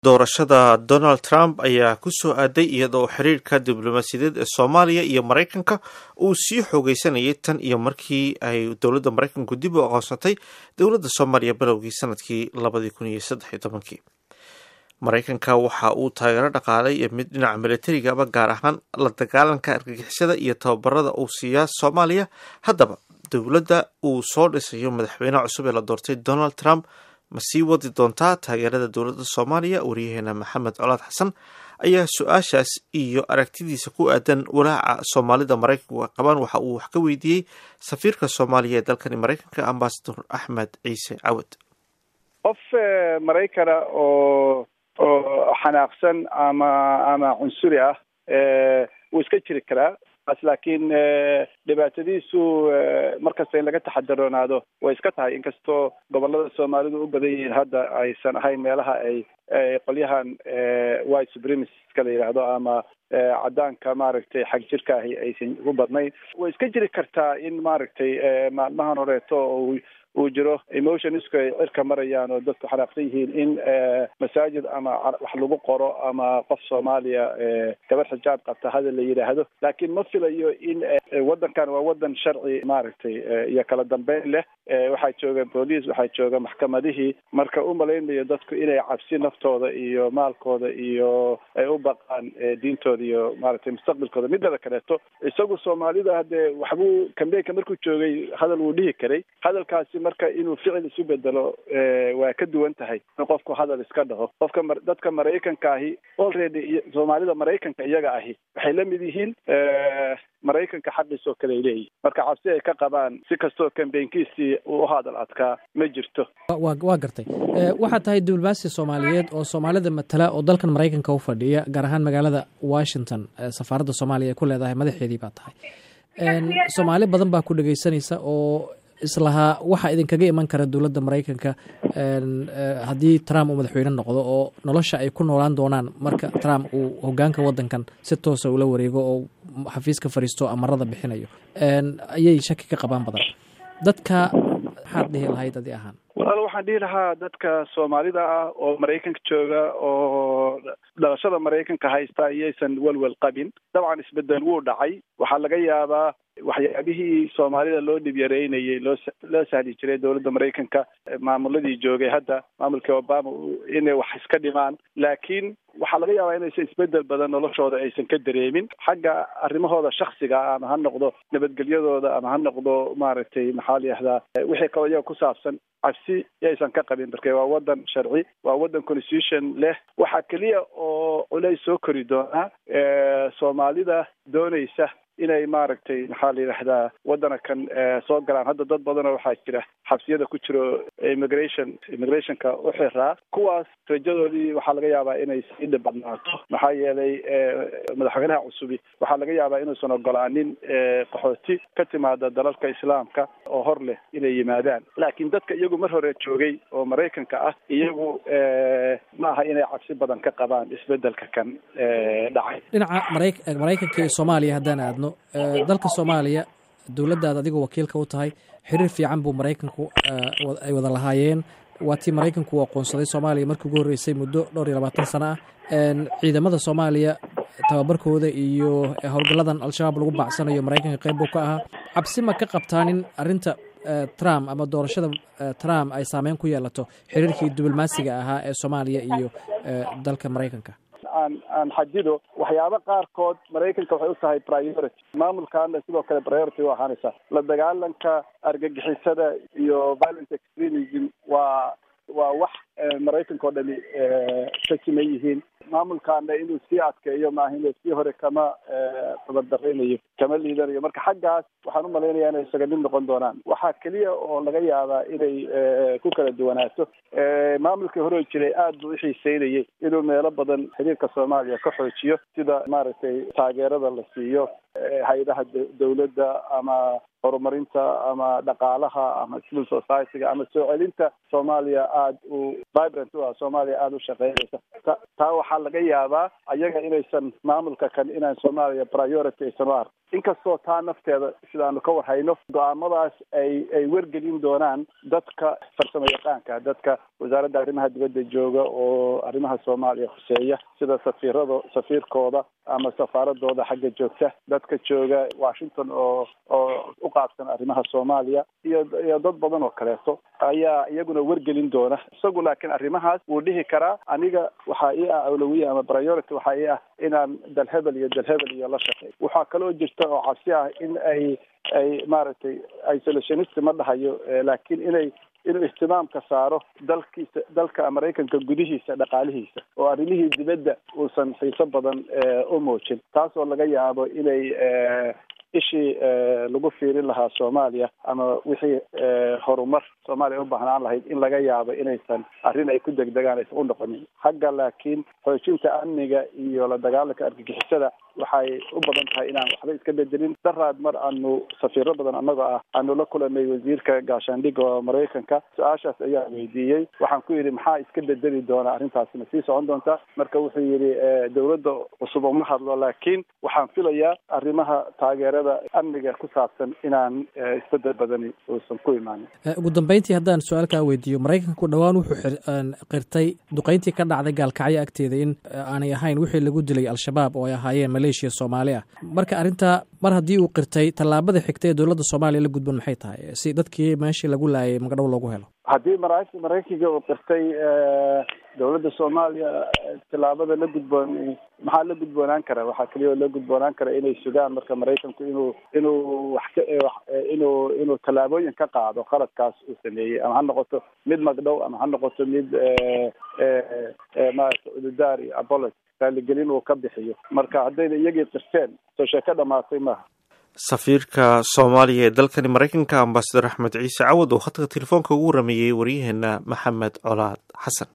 doorashada donald trump ayaa ku soo aaday iyadoo xiriirka diblomaasiyadeed ee soomaaliya iyo maraykanka uu sii xoogeysanayay tan iyo markii ay dowladda maraykanku dib u aqoonsatay dowladda soomaaliya bilowgii sanadkii labadii kun iyo saddex iyo tobankii maraykanka waxa uu taageero dhaqaalay iyo mid dhinaca milatarigaba gaar ahaan la dagaalanka argagixisada iyo tababarada uu siiyaa soomaaliya haddaba dowladda uu soo dhisayo madaxweynaha cusub ee la doortay donald trump ma sii wadi doontaa taageerada dowladda soomaaliya wariyaheena maxamed colaad xasan ayaa su-aashaas iyo aragtidiisa ku aadan walaaca soomaalida maraykanku qabaan waxa uu wax ka weydiiyey safiirka soomaaliya ee dalkani maraykanka ambasador axmed ciise cawad qof maraykana oo oo xanaaqsan ama ama cunsuri ah wuu iska jiri karaa laakiin dhibaatadiisu markasta in laga taxadaroonaado way iska tahay inkastoo gobolada soomaalidu u badan yihiin hadda aysan ahayn meelaha ay qolyahan white supremaciska la yidhaahdo ama cadaanka maaragtay xag jirka ahi aysan ugu badnayn way iska jiri kartaa in maaragtay maalmahan horeeto oo uu jiro emotionsku ay cirka marayaan oo dadku xanaaqsan yihiin in masaajid ama wax lagu qoro ama qof soomaaliya gabar xijaab qabta hadal la yidhaahdo laakiin ma filayo in waddankan waa waddan sharci maaragtay iyo kala dambeyn leh waxaa jooga booliis waxaa jooga maxkamadihii marka u malaynayo dadku inay cabsi naftooda iyo maalkooda iyo ay u baqaan diintooda iyo maaragtay mustaqbalkooda midada kaleeto isagu soomaalida haddee waxbuu kambeynka markuu joogay hadal wuu dhihi karay hadalkaasi marka inuu ficil isu bedelo waa ka duwan tahay in qofku hadal iska dhaho qofka dadka maraykanka ahi already soomaalida maraykanka iyaga ahi waxay la mid yihiin maraykanka xaqiis oo kale ay leeyihin marka cabsi ay ka qabaan si kastoo kambeynkiisii uu u hadal adkaa ma jirto wa waa gartay waxaad tahay diblomaasi soomaaliyeed oo soomaalida matala oo dalkan maraykanka u fadhiya gaar ahaan magaalada washington safaaradda soomaaliya ay ku leedahay madaxeedii baa tahay soomaali badan baa ku dhegeysanaysa oo islahaa waxaa idinkaga iman kara dowladda maraykanka haddii trump uu madaxweyne noqdo oo nolosha ay ku noolaan doonaan marka trump uu hogaanka waddankan si toosa ula wareego oo xafiiska fariisto amarada bixinayo ayay shaki ka qabaan badan dadka maxaad dhihi lahayd adi ahaan walaal waxaan dhihi lahaa dadka soomaalida ah oo maraykanka jooga oo dhalashada maraykanka haysta iyaysan welwel qabin dabcan isbedel wuu dhacay waxaa laga yaabaa waxyaabihii soomaalida loo dhib yareynayay loo loo sahli jiray dowladda maraykanka maamuladii joogay hadda maamulkii obama inay wax iska dhimaan laakiin waxaa laga yaabaa inaysan isbedel badan noloshooda aysan ka dareemin xagga arrimahooda shaksiga ama ha noqdo nabadgelyadooda ama ha noqdo maaragtay maxaa la yihahdaa wixii kaloo iyaga ku saabsan cabsi yaysan ka qabin marke waa waddan sharci waa waddan constitution leh waxaa keliya oo culays soo kori doonaa soomaalida doonaysa inay maaragtay maxaa la yidhahdaa waddana kan soo galaan hadda dad badanoo waxaa jira xabsiyada ku jiro immigration immigrationka u xiraa kuwaas rajadoodii waxaa laga yaabaa inay sii dhibadnaato maxaa yeelay madaxweynaha cusubi waxaa laga yaabaa inuusan ogolaanin qaxooti ka timaada dalalka islaamka oo hor leh inay yimaadaan laakiin dadka iyagu mar hore joogay oo maraykanka ah iyagu ma aha inay cabsi badan ka qabaan isbedelka kan dhacay dhinaca mara maraykanka iyo soomaaliya haddaan aadno dalka soomaaliya dowladdaad adigoo wakiilka u tahay xiriir fiican buu maraykanku ay wada lahaayeen waa tii maraykanku uu aqoonsaday soomaaliya markii ugu horreysay muddo dhowr iyo labaatan sano ah ciidamada soomaaliya tababarkooda iyo howlgalladan al-shabaab lagu baacsanayo maraykanka qayb buu ka ahaa cabsi ma ka qabtaan in arrinta trump ama doorashada trump ay saameyn ku yeelato xiriirkii diblomaasiga ahaa ee soomaaliya iyo dalka maraykanka aan aan xadido waxyaaba qaarkood maraykanka waxay u tahay priority maamulkaana sidoo kale priority u ahaanaysa la dagaalanka argagixisada iyo violent extremism waa waa wax maraykanka oo dhani ka siman yihiin maamulkaana inuu sii adkeeyo maahin sii hore kama tabardaraynayo kama liidanayo marka xaggaas waxaan umalaynaya inay isaga mid noqon doonaan waxaa keliya oo laga yaabaa inay ku kala duwanaato maamulkii hore jiray aad buu uxiiseynayay inuu meelo badan xiriirka soomaaliya ka xoojiyo sida maaragtay taageerada la siiyo hay-adaha dowladda ama horumarinta ama dhaqaalaha ama civil society-ga ama soo celinta soomaaliya aada u vibrant u ah soomaaliya aada u shaqeynaysa taa waxaa laga yaabaa ayaga inaysan maamulka kan inaan soomaaliya priority aysan u ark inkastoo taa nafteeda sidaanu ka warhayno go-aamadaas ay ay wargelin doonaan dadka farsamo yaqaanka dadka wasaaradda arrimaha dibadda jooga oo arrimaha soomaaliya khuseeya sida safiirada safiirkooda ama safaaradooda xagga joogta dadka jooga washington oo oo u qaabsan arrimaha soomaaliya iyo iyo dad badan oo kaleeto ayaa iyaguna wargelin doona isagu laakiin arrimahaas wuu dhihi karaa aniga waxaa ii ah awlawiya ama priority waxaa ii ah inaan dalhebel iyo dalhebel iyo la shaqeey waxaa kaloo jirta oo cabsi ah in ay ay maaragtay isolationist ma dhahayo laakiin inay inuu ihtimaamka saaro dalkiisa dalka maraykanka gudihiisa dhaqaalihiisa oo arrimihii dibadda uusan xiiso badan u muujin taas oo laga yaabo inay ishii lagu fiirin lahaa soomaaliya ama wixii horumar soomaaliya u baahnaan lahayd in laga yaabo inaysan arrin ay ku degdegaan aysan u noqonin xagga laakiin xoojinta amniga iyo la dagaalanka argagixisada waxay u badan tahay inaan waxba iska bedelin daraad mar aanu safiiro badan annaga ah aanu la kulanay wasiirka gaashaandhigga oo maraykanka su-aashaas ayaa weydiiyey waxaan ku yidhi maxaa iska bedeli doona arrintaasi ma sii socon doonta marka wuxuu yidhi dawladda cusub uma hadlo laakiin waxaan filayaa arrimaha taageerada amniga ku saabsan inaan isbedel badani uusan ku imaanin ugu dambeyntii haddaan su-aal kaa weydiiyo maraykanku dhowaan wuxuu qirtay duqeyntii ka dhacday gaalkacyo agteeda in aanay ahayn wixii lagu dilay al-shabaab oo ay ahaayeen maleeshiya soomaali ah marka arrintaa mar haddii uu qirtay tallaabada xigta ee dowladda soomaaliya la gudban maxay tahay si dadkii meeshii lagu laayay magdhow loogu helo haddii mara maraykanka uu qirtay dowladda soomaaliya tallaabada la gudboon maxaa la gudboonaan kara waxaa keliya oo la gudboonaan kara inay sugaan marka maraykanku inuu inuu wax ka inuu inuu tallaabooyin ka qaado qaladkaas uu sameeyey ama ha noqoto mid magdhow ama ha noqoto mid maarata ududaar iyo apology raaligelin uu ka bixiyo marka haddayna iyagii qirteen soo sheeko dhamaatay maaha safiirka soomaaliya ee dalkani maraykanka ambasador axmed ciise cawad oo khadka telefoonka ugu warameeyey waryaheena maxamed colaad xasan